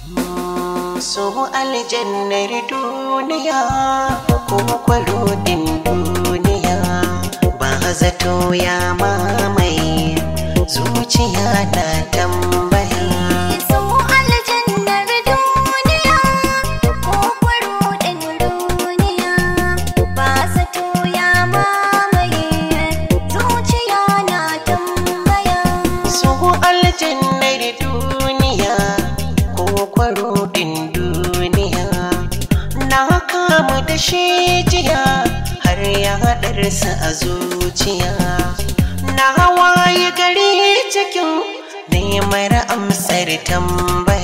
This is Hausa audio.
so aljannar duniya ko kwarudin duniya ba zato ya mamaye zuciya na tambaya So aljannar duniya ko kwaruɗin duniya ba zato ya mamaye zuciya na tambaya. so aljannar duniya ko kwarudin duniya na kamu da shi jiya har ya haɗarsa a zuciya na hawaye gari cikin neman amsar tambaya